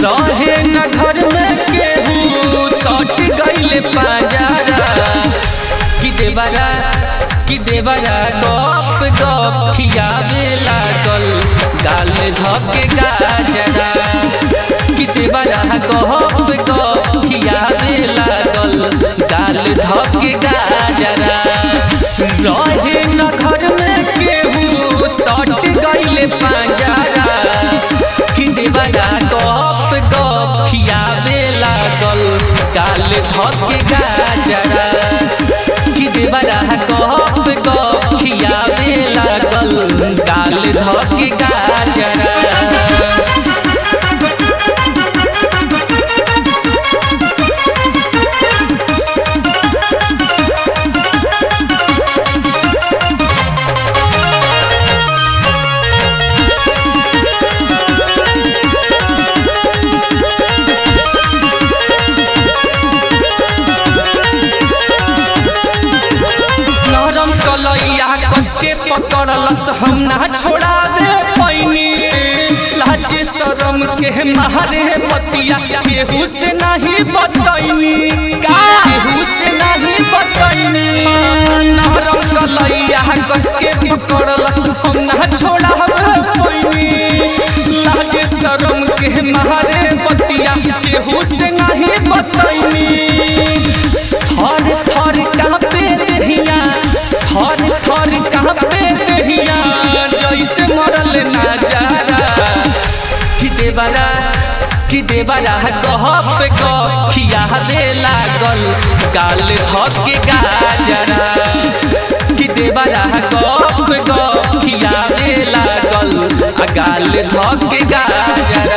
रहे न घर में केहू सट गईले पाजारा कि देवरा कि देवरा गप गप खियावे लागल गाल धके गाजरा कि देवरा गप गप खियावे लागल गाल धके गाजरा रहे न घर में केहू सट गईले पाजारा कि देवरा गप गप खियावे लागल गाल धके गाजरा कि देवरा गप गप खियावे लागल गाल धके गाजरा नरम कलैया कस के पकड़लस हम ना छोड़ावे पैनी लाज शरम के मारे पतिया केहू से नहीं बतैनी केहू से नहीं बतैनी नरम कलैया कस के पकड़लस हम ना छोड़ावे पैनी लाज शरम के मारे पतिया केहू से नहीं बतैनी थर थर कांपे देहिया थर थर कांपे देहिया जैसे मरल नजारा कि देवरा कि देवरा गहप गखिया दे लागल गाल धके गाजरा कि देवरा गप गखिया दे लागल आ गाल धके गाजरा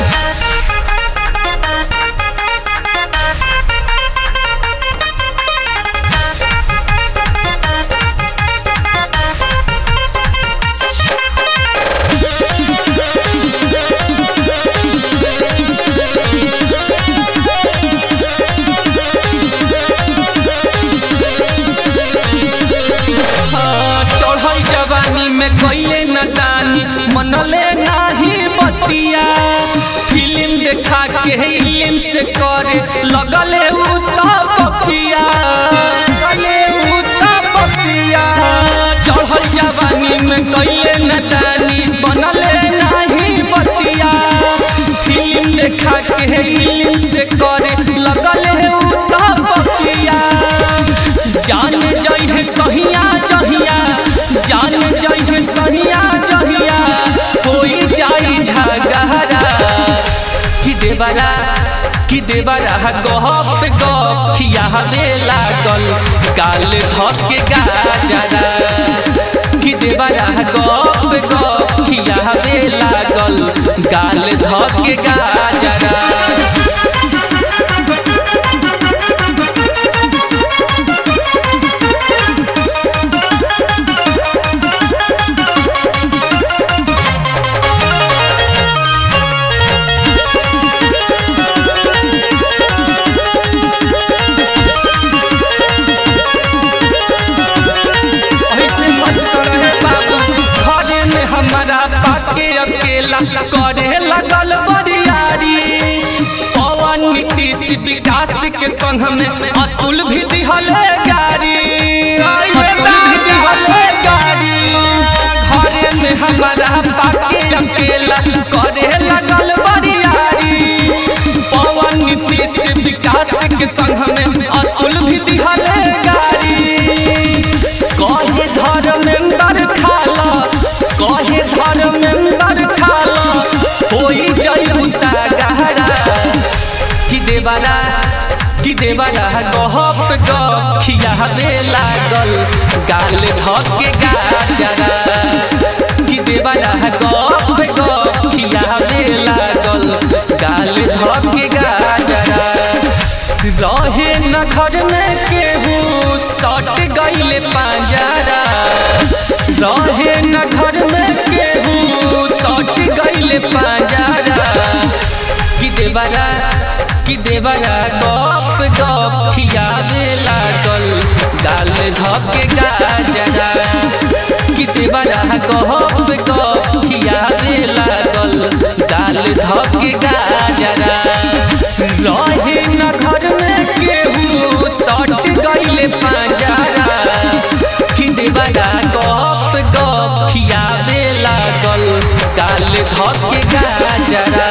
हाँ, चढ़ल जवानी में कइले न दानी मनले नाही बतिया फिल्म देखा के इल्म से करे लगले उ त बपिया लगले उ त बपिया चढ़ल जवानी में कइले न दानी बनले नाही बतिया फिल्म देखा के इल्म से करे लगले उ त बपिया जान जई है सहिया जहिया जान जई है सहिया जहिया कोई जाई झगहरा कि देवरा कि देवरा गहप गखिया दे लागल गाल धके गाजरा कि देवरा गप गखिया दे लागल गाल धके गाजरा ऐसे मत करे बाबू घरे में हमारा पाके अकेला करे लगल बरियारी पवन नीतीश विकास के संग में अतुल भी दिहले गारी अतुल भी दिहले गारी घरे में हमारा पाके अकेला करे लगल बरियारी पवन नीतीश विकास के संग में अतुल भी दिहले गारी कहे धर्मेंद्र खाला कहे धर्मेंद्र खाला होई जयता गहरा कि देवरा कि देवरा गहप गखिया दे लागल गाल धके गाजरा कि देवरा गप गखिया दे लागल गाल धके गाजरा रहे न घर में केहू सट गईले पांजरा रहे न घर में केहू सट गईले पांजरा कि देवरा कि देवरा गप गप खियावे लागल गाल धके गाजरा कि देवरा गप गप खियावे लागल गाल धके गाजरा गाल धके गाजरा